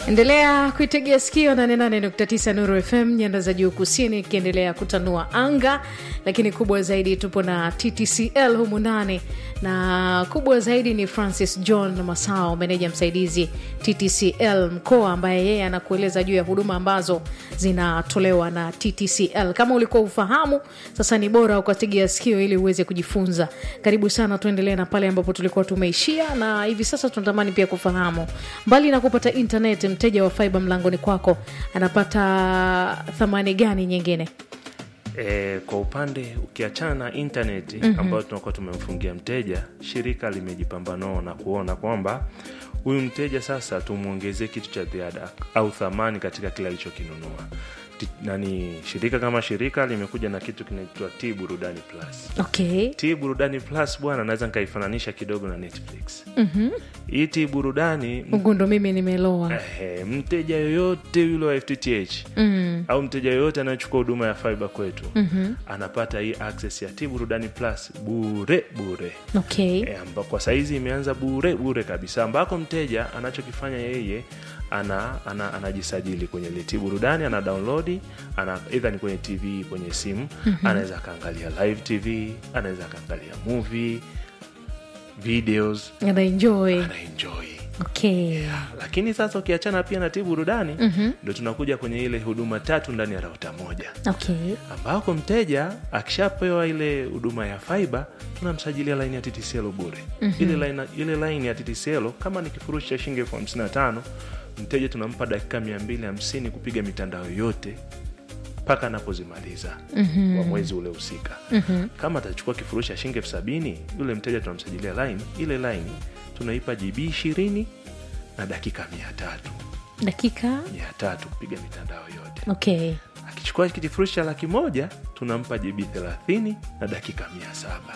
endelea kuitegea sikio 88.9 nuru fm nyanda za juu kusini ikiendelea kutanua anga lakini kubwa zaidi tupo na ttcl humu ndani na kubwa zaidi ni francis john masao meneja msaidizi ttcl mkoa ambaye yeye anakueleza juu ya huduma ambazo zinatolewa na ttcl kama ulikuwa ufahamu sasa ni bora ukategea sikio ili uweze kujifunza karibu sana tuendelee na pale ambapo tulikuwa tumeishia na hivi sasa tunatamani pia kufahamu mbali na kupata internet mteja wa faiba mlangoni kwako anapata thamani gani nyingine E, kwa upande ukiachana na intaneti mm-hmm. ambayo tunakuwa tumemfungia mteja, shirika limejipambanua na kuona kwamba huyu mteja sasa tumwongezee kitu cha ziada au thamani katika kile alichokinunua. Ti- Nani, shirika kama shirika limekuja na kitu kinaitwa T Burudani Plus. okay T Burudani Plus bwana, naweza nikaifananisha kidogo na Netflix. mm-hmm. Hii T Burudani ugundo mimi nimeloa Ehe, mteja yoyote yule wa FTTH mm. au mteja yoyote anayechukua huduma ya fiber kwetu mm-hmm. anapata hii access ya T Burudani Plus bure bure okay e, amba, kwa saizi imeanza bure bure kabisa ambako mteja anachokifanya yeye ana, ana, anajisajili kwenye ile T Burudani ana download ana either ni kwenye TV kwenye simu mm-hmm. anaweza akaangalia live TV anaweza akaangalia movie videos anaenjoy anaenjoy okay lakini sasa ukiachana pia na ti burudani ndo mm-hmm. tunakuja kwenye ile huduma tatu ndani ya rauta moja okay ambako mteja akishapewa ile huduma ya faiba tunamsajilia laini ya ttcl bure mm-hmm. ile, line, ile laini ya ttcl kama ni kifurushi cha shilingi elfu hamsini na tano mteja tunampa dakika mia mbili hamsini kupiga mitandao yote mpaka anapozimaliza mm-hmm. wa mwezi ule husika mm-hmm. kama atachukua kifurushi cha shilingi elfu sabini yule mteja tunamsajilia laini ile laini tunaipa gb ishirini na dakika mia tatu dakika mia tatu kupiga mitandao yote okay akichukua kifurushi cha laki moja tunampa gb thelathini na dakika mia saba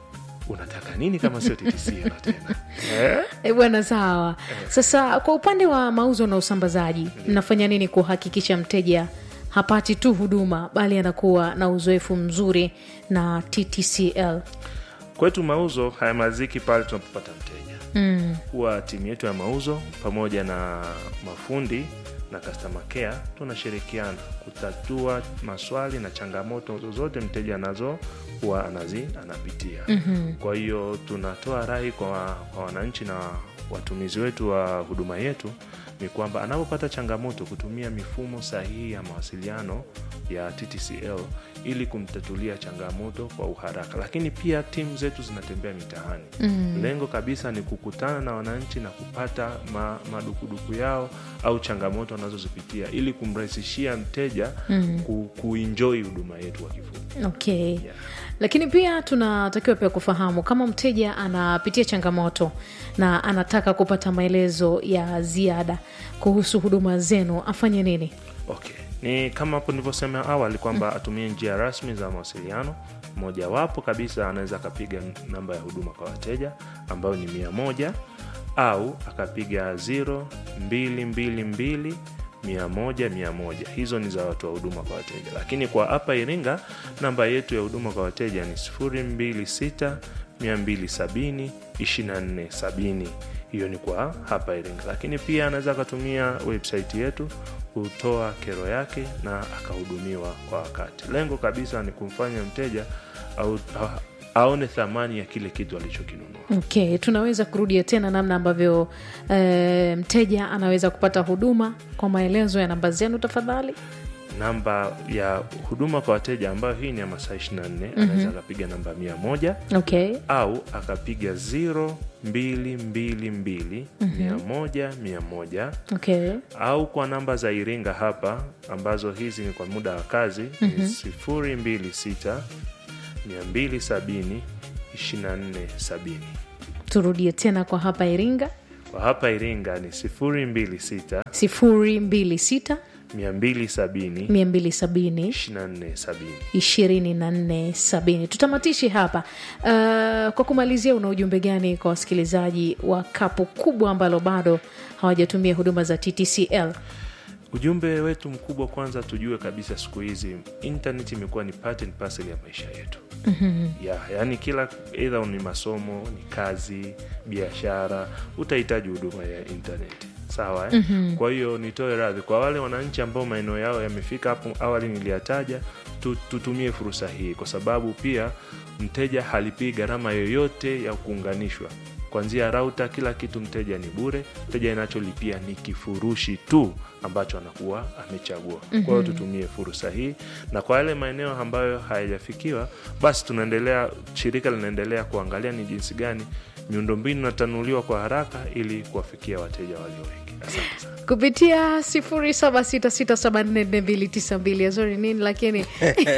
unataka nini kama sio ttcl tena eh? E bwana sawa sasa kwa upande wa mauzo na usambazaji mnafanya nini kuhakikisha mteja hapati tu huduma bali anakuwa na uzoefu mzuri na ttcl kwetu mauzo hayamaziki pale tunapopata mteja mm. huwa timu yetu ya mauzo pamoja na mafundi na customer care tunashirikiana kutatua maswali na changamoto zozote mteja anazo huwa anazi anapitia mm-hmm. kwa hiyo tunatoa rai kwa, kwa wananchi na watumizi wetu wa huduma yetu ni kwamba anapopata changamoto kutumia mifumo sahihi ya mawasiliano ya ttcl ili kumtatulia changamoto kwa uharaka lakini pia timu zetu zinatembea mitaani mm. lengo kabisa ni kukutana na wananchi na kupata ma, madukuduku yao au changamoto wanazozipitia ili kumrahisishia mteja mm. ku, kuenjoi huduma yetu kwa kifupi okay Yeah. lakini pia tunatakiwa pia kufahamu kama mteja anapitia changamoto na anataka kupata maelezo ya ziada kuhusu huduma zenu afanye nini okay ni kama hapo nilivyosema awali kwamba atumie njia rasmi za mawasiliano mojawapo kabisa anaweza akapiga namba ya huduma kwa wateja ambayo ni mia moja au akapiga 0222 mia moja mia moja hizo ni za watu wa huduma kwa wateja lakini kwa hapa iringa namba yetu ya huduma kwa wateja ni 226 270 2470 hiyo ni kwa hapa iringa lakini pia anaweza akatumia website yetu kutoa kero yake na akahudumiwa kwa wakati lengo kabisa ni kumfanya mteja au, a, aone thamani ya kile kitu alichokinunua okay tunaweza kurudia tena namna ambavyo e, mteja anaweza kupata huduma kwa maelezo ya namba zenu tafadhali namba ya huduma kwa wateja ambayo hii ni ya masaa 24 mm-hmm. anaweza akapiga namba mia moja okay au akapiga 0222 mia moja mia moja okay au kwa namba za iringa hapa ambazo hizi ni kwa muda wa kazi mm-hmm. ni 026 270 2470 turudie tena kwa hapa iringa kwa hapa iringa ni 026 226 270 270 2470 ishirini na nne sabini tutamatishi hapa uh, kwa kumalizia una ujumbe gani kwa wasikilizaji wa kapu kubwa ambalo bado hawajatumia huduma za ttcl ujumbe wetu mkubwa kwanza tujue kabisa siku hizi internet imekuwa ni part and parcel ya maisha yetu mm-hmm. ya yaani kila eidha ni masomo ni kazi biashara utahitaji huduma ya internet sawa eh? kwa hiyo nitoe radhi kwa wale wananchi ambao maeneo yao yamefika hapo awali niliyataja tu, tutumie fursa hii kwa sababu pia mteja halipii gharama yoyote ya kuunganishwa kwanzia rauta kila kitu mteja ni bure mteja inacholipia ni kifurushi tu ambacho anakuwa amechagua kwa hiyo tutumie fursa hii na kwa yale maeneo ambayo hayajafikiwa basi tunaendelea shirika linaendelea kuangalia ni jinsi gani miundombinu inatanuliwa kwa haraka ili kuwafikia wateja walio wengi asante sana kupitia 0766744292 azori nini lakini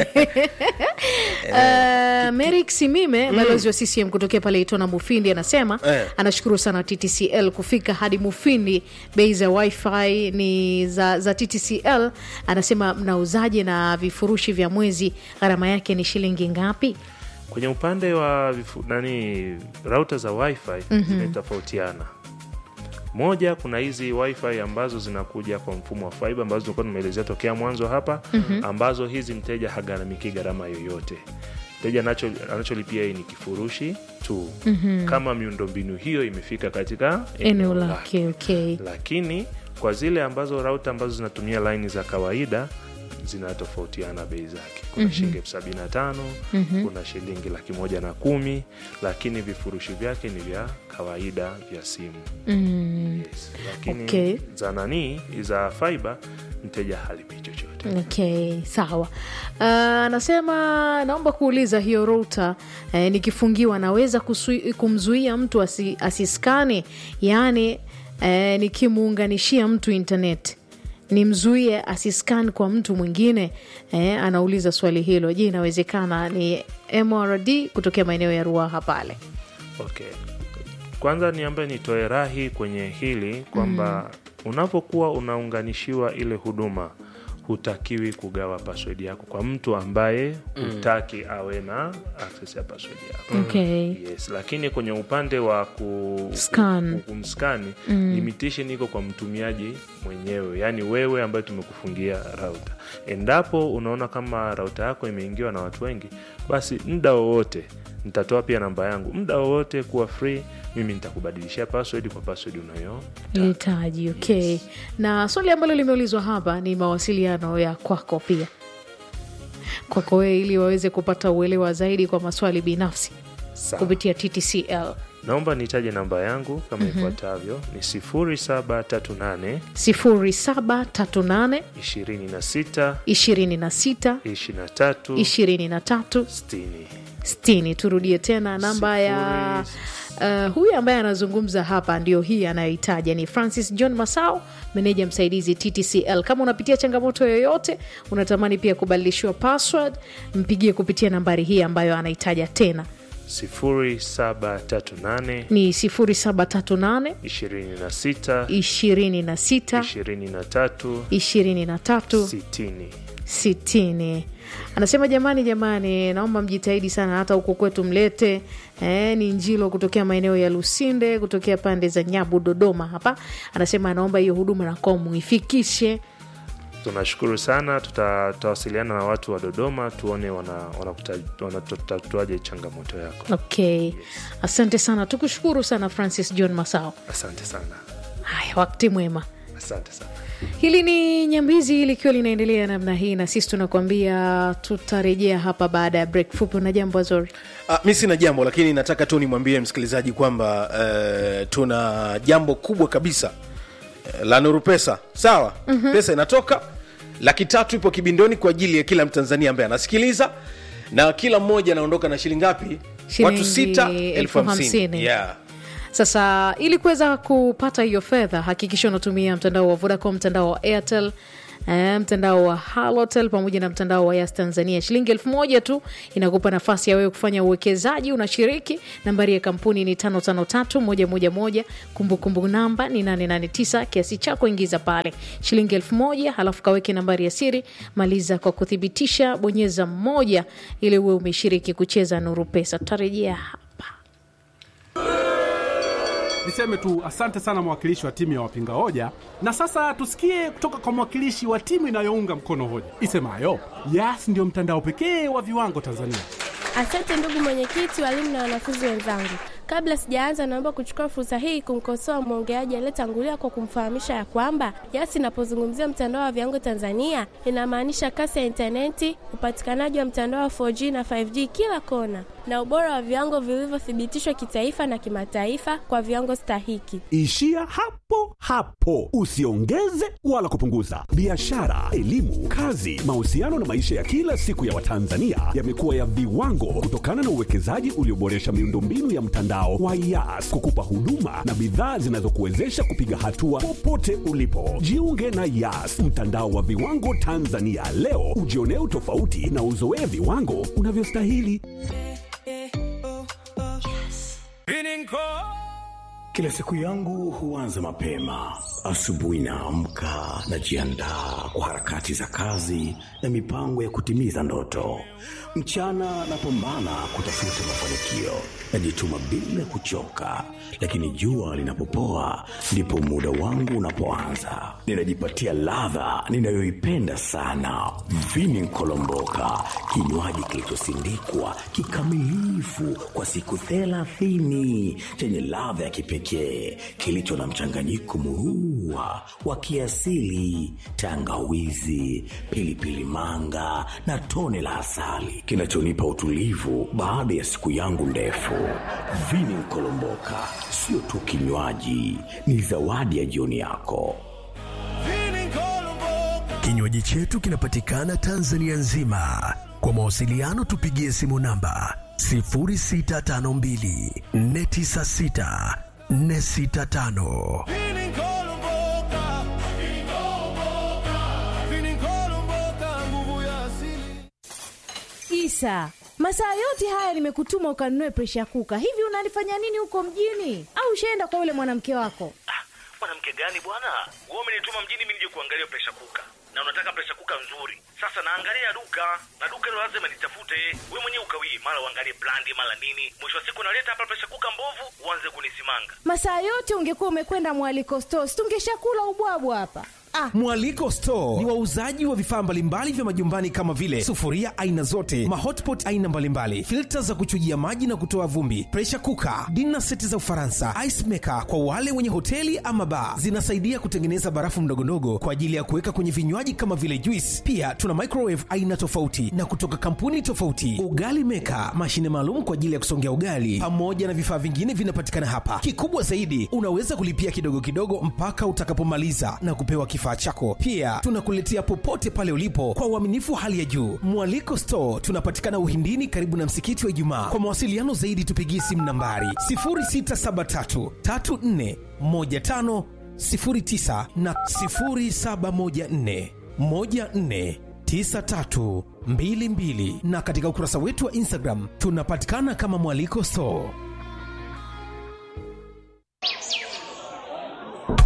uh, merik simime balozi wa ccm kutokea pale itona mufindi anasema Eh. anashukuru sana ttcl kufika hadi mufindi bei za wifi ni za, za ttcl anasema mnauzaje na vifurushi vya mwezi gharama yake ni shilingi ngapi kwenye upande wa vifu, nani rauta za wifi zimetofautiana moja kuna hizi wifi ambazo zinakuja kwa mfumo wa fiber ambazo tulikuwa tumeelezea tokea mwanzo hapa ambazo hizi mteja hagharamiki gharama yoyote mteja anacho- anacholipia hii ni kifurushi tu kama miundombinu hiyo imefika katika eneo lake okay. lakini kwa zile ambazo rauta ambazo zinatumia laini za kawaida zinatofautiana bei zake kuna shilingi elfu sabini na tano kuna shilingi laki moja na kumi lakini vifurushi vyake ni vya kawaida vya simu yes. lakini Okay. za nanii za fiber mteja halipi chochote okay sawa Uh, anasema naomba kuuliza hiyo rota eh, nikifungiwa naweza kusui, kumzuia mtu asi, asiskani yaani eh, nikimuunganishia mtu internet nimzuie asiskan kwa mtu mwingine eh, anauliza swali hilo je inawezekana ni mrd kutokea maeneo ya ruaha pale okay kwanza ni ambaye nitoe rahi kwenye hili kwamba unapokuwa unaunganishiwa ile huduma hutakiwi kugawa password yako kwa mtu ambaye hutaki awe na access ya password yako okay. yes lakini kwenye upande wa ku, Scan. ku- kumskani limitation iko kwa mtumiaji mwenyewe yaani wewe ambaye tumekufungia rauta endapo unaona kama rauta yako imeingiwa na watu wengi basi muda wowote nitatoa pia namba yangu muda wowote kuwa free mimi nitakubadilishia password kwa password unayo hitaji okay na swali ambalo limeulizwa hapa ni mawasiliano ya kwako pia kwako wewe ili waweze kupata uelewa zaidi kwa maswali binafsi Sawa. kupitia ttcl naomba nitaje namba yangu kama ifuatavyo ni 0738 0738 26 26 23 23 60 60 turudie tena namba ya uh, huyu ambaye anazungumza hapa ndio hii anayohitaja ni francis john masao meneja msaidizi ttcl kama unapitia changamoto yoyote unatamani pia kubadilishiwa password mpigie kupitia nambari hii ambayo anahitaja tena 0738 ni 0738 26 26 23 23 60 sitini anasema jamani jamani naomba mjitahidi sana hata huko kwetu mlete eh, ni njilo kutokea maeneo ya lusinde kutokea pande za nyabu dodoma hapa anasema anaomba hiyo huduma nakuwa muifikishe tunashukuru sana tuta- tutawasiliana na watu wa dodoma tuone wanatatuaje wana, wana changamoto yako okay asante sana tukushukuru sana francis john masao asante sana haya wakati mwema asante sana hili ni nyambizi likiwa linaendelea namna hii na sisi tunakuambia tutarejea hapa baada ya break fupi na jambo azori Ah, mi sina jambo lakini nataka tu nimwambie msikilizaji kwamba uh, tuna jambo kubwa kabisa uh, la nuru pesa sawa mm-hmm. pesa inatoka laki tatu ipo kibindoni kwa ajili ya kila mtanzania ambaye anasikiliza na kila mmoja anaondoka na shilingi ngapi Shilingi watu sita elfu elfu hamsini hamsini. yeah. sasa ili kuweza kupata hiyo fedha hakikisha unatumia mtandao wa vodacom mtandao wa airtel eh, mtandao wa halotel pamoja na mtandao wa yas tanzania shilingi elfu moja tu inakupa nafasi ya wewe kufanya uwekezaji unashiriki nambari ya kampuni ni 553111 kumbukumbu namba ni 889 kiasi chako ingiza pale shilingi elfu moja halafu kaweke nambari ya siri maliza kwa kuthibitisha bonyeza mmoja ili uwe umeshiriki kucheza nuru pesa tutarejea hapa Niseme tu asante sana mwakilishi wa timu ya wapinga hoja, na sasa tusikie kutoka kwa mwakilishi wa timu inayounga mkono hoja isemayo Yas ndio mtandao pekee wa viwango Tanzania. Asante ndugu mwenyekiti, walimu na wanafunzi wenzangu. Kabla sijaanza, naomba kuchukua fursa hii kumkosoa mwongeaji aliyetangulia kwa kumfahamisha ya kwamba YAS inapozungumzia mtandao wa viwango Tanzania inamaanisha kasi ya intaneti, upatikanaji wa mtandao wa 4G na 5G kila kona, na ubora wa viwango vilivyothibitishwa kitaifa na kimataifa kwa viwango stahiki. Ishia hapo hapo, usiongeze wala kupunguza. Biashara, elimu, kazi, mahusiano na maisha ya kila siku ya Watanzania yamekuwa ya viwango kutokana na uwekezaji ulioboresha miundombinu ya mtandao wa YAS kukupa huduma na bidhaa zinazokuwezesha kupiga hatua popote ulipo. Jiunge na YAS, mtandao wa viwango Tanzania leo, ujionee utofauti na uzoee viwango unavyostahili. Kila siku yangu huanza mapema. Asubuhi naamka, najiandaa kwa harakati za kazi na mipango ya kutimiza ndoto. Mchana napambana kutafuta mafanikio, najituma bila kuchoka, lakini jua linapopoa ndipo muda wangu unapoanza. Ninajipatia ladha ninayoipenda sana, vini nkolomboka, kinywaji kilichosindikwa kikamilifu kwa siku thelathini chenye ladha ya kipekee kilicho na mchanganyiko murua wa kiasili, tangawizi, pilipili manga na tone la asali kinachonipa utulivu baada ya siku yangu ndefu. Vini Nkolomboka sio tu kinywaji, ni zawadi ya jioni yako. Kinywaji chetu kinapatikana Tanzania nzima. Kwa mawasiliano tupigie simu namba 0652 496 465. Isa, masaa yote haya nimekutuma ukanunue presha kuka. Hivi unalifanya nini huko mjini? Au ushaenda kwa yule mwanamke wako? mwanamke gani bwana wewe umenituma mjini mimi nije kuangalia presha kuka na unataka presha kuka nzuri sasa naangalia duka na duka hilo lazima nitafute wewe mwenyewe ukawie mara uangalie brandi mara nini mwisho wa siku naleta hapa presha kuka mbovu uanze kunisimanga Masaa yote ungekuwa umekwenda mwaliko stores, tungeshakula ubwabwa hapa. Ah, Mwaliko Store ni wauzaji wa vifaa mbalimbali vya majumbani kama vile sufuria aina zote, mahotpot aina mbalimbali, filta za kuchujia maji na kutoa vumbi, pressure cooker, dinner seti za Ufaransa, ice maker kwa wale wenye hoteli ama bar. Zinasaidia kutengeneza barafu ndogondogo kwa ajili ya kuweka kwenye vinywaji kama vile juice. Pia tuna microwave aina tofauti na kutoka kampuni tofauti, ugali maker, mashine maalum kwa ajili ya kusongea ugali, pamoja na vifaa vingine vinapatikana hapa. Kikubwa zaidi, unaweza kulipia kidogo kidogo mpaka utakapomaliza na kupewa kifaa chako. Pia tunakuletea popote pale ulipo kwa uaminifu wa hali ya juu. Mwaliko Store tunapatikana Uhindini, karibu na msikiti wa Ijumaa. Kwa mawasiliano zaidi, tupigie simu nambari 0673 34 15 09 na 0714 14 9322 na katika ukurasa wetu wa Instagram tunapatikana kama Mwaliko Store.